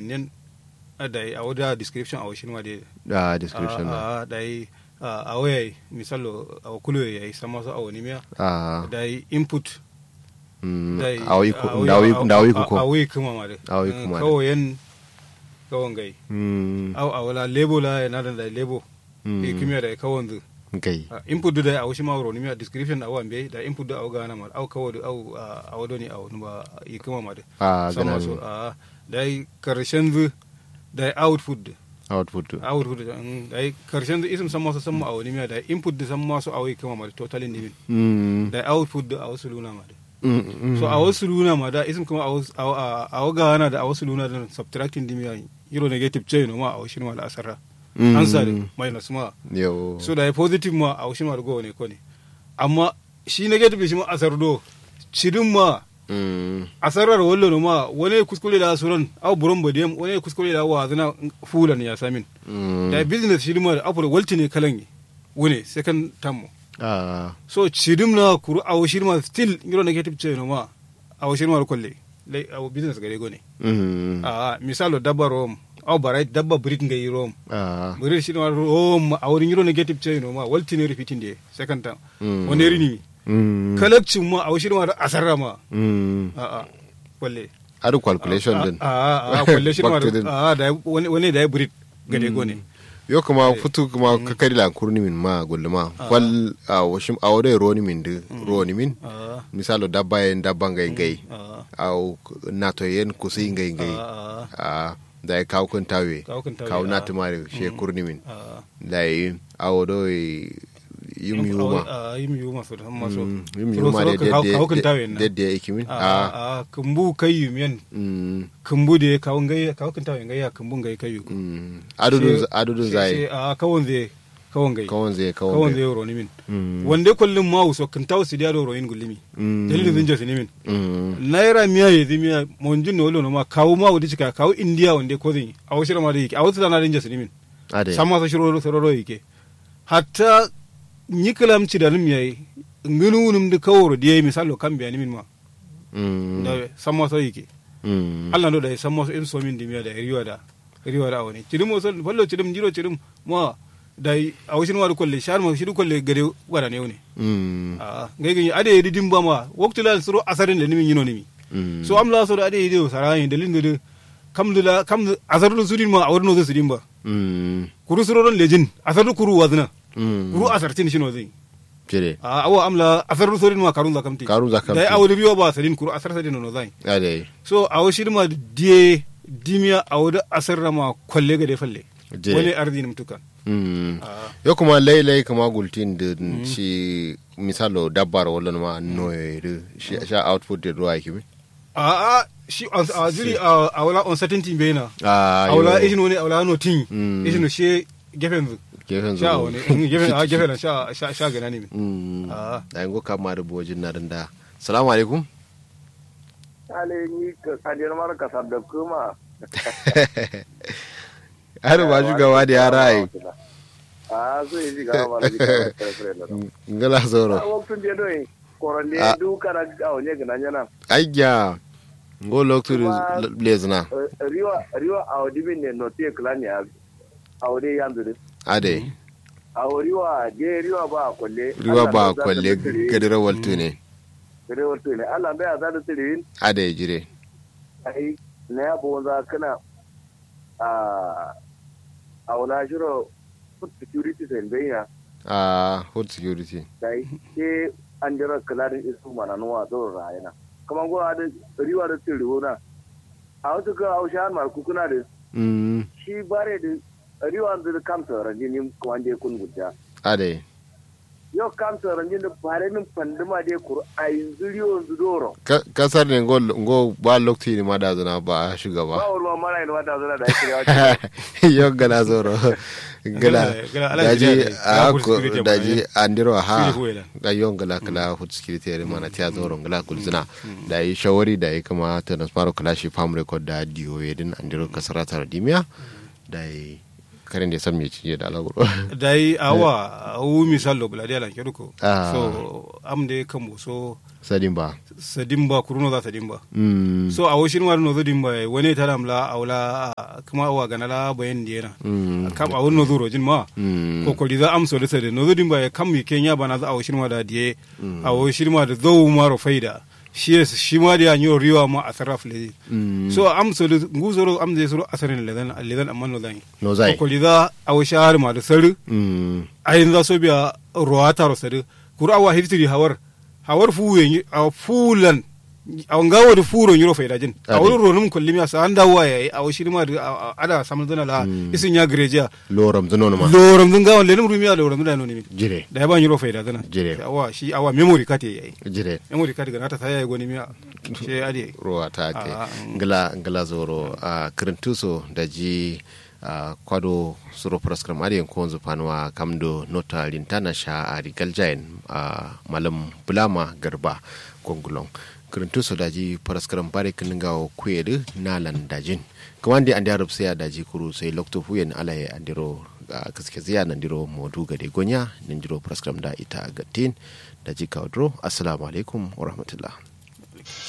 nen da a wada description a washin ma de da description a na da a waya misalo a kulo ya yi sama su a wani miya a da input mm, da awi ku ndawi ndawi ku ko awi kuma ma de Awi kuma de. kawayen kawan gai mm aw a wala lebo la na da da lebo Mm. e kimiyya da kawan zu kai Ah, input da a washi ma wuro ni miya description a wan be da input da a gana ma aw kawo da aw a wado ni aw ba yi kuma ma de a sama gana su ne a da yi karshen zu da yi output da output output da mm, da yi karshen zu isim sama su sama a wani miya da yi input da sama su a wai kuma ma da totally nimin mm da yi output da a wasu luna ma da mm, mm. so a wasu luna ma da isim kuma a wasu- a a- a waga hana da a wasu luna da subtracting dimiya euro negative ce no ma a wasu ma da asara Mm. answer da minus ma yo so da ya positive ma a wasu ma da go ne ko ne amma shi negative shi ma asar do cidin ma mm asarar wallo no ma wani kuskure da suran au buron bodiyam wani kuskure da wa zana fulan ya samin mm da business shi ma da apura walti ne kalan yi wune second term mo. a so cidim na kuru a wasu ma still euro negative ce no ma a wasu ma da kwalle lai a business gare go ne mm a misalo dabba rom au barai dabba brit ngai rom a brit shi ma rom a wurin euro negative ce no ma walti ne repeating de second term Mm. wani rini mm kalakcin ma a wasu ma da asarra ma mm a a kwalle adu calculation din a a a kwalle shi ma Back to the- a da wani wani da ya brit gade go ne yo kuma futu kuma kakari la kurni min ma gulluma kwal a washim a wode roni min de roni min a misalo dabba yen dabba ngai ngai a au nato yen kusi ngai ngai a a da ya kawo kun tawe Kawo kun tawe, kawo ah. na tumare she kurni min a da yi a wodo yum yuma a yim yuma so da maso Mm, yum yuma de kawo kan tawe de na de de ikimin a a a kumbu kai yumiyan mm kumbu de kawo ngai kawo kan tawe ngai ya kumbu ngai kai yu mm adudun Sai- adudun sai- zai sai a kawon zai kawon gai kawon zai kawon kawon zai zai roni min Mm. wanda kullum ma so kan tawo sidiya do royin gullimi Mm. dalilin zin jasi min Mm. naira miya ya zimi miya monjin no no ma kawo ma wudi cika kawo indiya wanda ko zin a wasu rama da yake a wasu tana rinja su min ade sama sa shiro sororo yake hatta nyikalam ci da nim yayi ngunu num de kawro de misalo kan biya ni min ma Mm. da sama sa yake Mm. Allah no da sama sa in so min dimiya da riwa da riwa da wani cidim mo sol fallo cidim jiro cidim ma da a wasu ma da kolle shar ma shi kolle gare wada ne ne Mm. a ngai gani ade yidi dimba ma waktu la suro asarin da nimin yino nimi Mm. so am la so da ade yidi sarayin dalilin da kam da kam asarun sudin ma a wurin no sudin ba Mm. kuru suroron lejin asaru kuru wazna Mm. kuru asartin shino zai Jere. a awa amla asaru surin ma karun zakamti Karun zakamti. da awli biyo ba sadin kuru asar sadin no zai Ade. so awo shirma die dimiya awda asarra ma kolle ga de falle Je. wani ardi nim tukan Mm. Ah. Yo kuma lai lai kuma gultin da shi misalo dabbar wala ma noye da shi sha output da ruwa yake bi. a a shi a a jiri a awla uncertainty bena Ah. awla yo. ishin wani awla no tin Mm. ishin she gefen zu Gefen sha zuwa. wani mm, gefen a gefen sha sha sha gana ne Mm. Ah. Da yango kama da bojin na da. Salamu alaikum. ale ni ka kadir mar ka sabda kuma Har ba shugaba da yara yi. a so yi ga ma da ka fere da Ngala zoro. a waktun je do yi koronde Ah. du kara ga onye ga nanya Ayya. Ngo loktu Kuma- blazna. riwa riwa a odi bin ne no te klan ya a odi yanzu Ade. a riwa je riwa ba kwalle Riwa ba kwalle gadira waltu ne. gare wato ne Allah bai a zada tirin Ade jire. ai na ya bo za kana a a wala shiro food security sai bayyana Ah, hood security. dai ke an jira kalarin isu mana nuwa zo rayana kuma go da riwa da tin riwona a wasu ka ausha mar kukuna da Mm. shi bare da riwa da kamsa ranjini kuma je kun gudda Ade. yau kamsa ranjini da bare min panduma de kur a yanzu riwa zudoro Ka- kasar ne ngo ngo ba lokti ne ma da zana ba a ba shugaba wani mara yin wata zana da ake yawa yo gala zoro gala Gala- gala ala daji jide- a gala ko food security daji ma, andiro ha Security ko ila. da yon gala kala food security yare mana tiya zoro gala kulzina da yi shawari da yi kama ta na faro kala shi farm record da diyo yedin andiro kasara tara dimiya da yi karen da san me ci da alaguro dai awa u misal lo buladi ala keruko Ah. so am de kambo so sadin ba sadimba kuruno za sadimba mm so a woshin war no zodimba wone taram la awla kuma awa ganala bayan diena mm kam a wonno zuro jin ma mm ko ko za am so da sade no zodimba ya kam mi kenya bana za a woshin ma da die a woshin ma da zo maro faida shi yes shi ma da yanyo riwa ma a sarraf le mm so am so da nguzoro am de soro asarin ledan ledan amma no zan no zai ko za a woshar ma da saru mm ayin za so biya ruwa taro sadu kuru awa hiftiri hawar hawar fuwe a fulan a ngawo da furo nyiro faida jin a Ade. wurin ronum kullum ya sa an dawo ya yi a washi ma da a- a- ada samun zana la isin ya greja loram zuno ma loram dun gawan lenum rumiya loram dun da no ni jire da ya ba nyiro faida zana Jire. awa shi awa memory card yayi jire memory card ga nata sai ya goni miya she ade ruwa ta ke Ah, mm. ngala ngala zoro a kirintuso da ji a kwado suro praskram ari en konzo panwa kamdo nota lintana sha a rigal jain a malam bulama garba gongulong kirintuso da ji praskram bare kininga o kwedu nalan dajin kamande andi arab sai da ji kuru sai lokto fuyen alaye andiro a kaske ziya nandiro modu gade gonya nandiro praskram da ita gatin da ji kaudro assalamu alaikum wa rahmatullah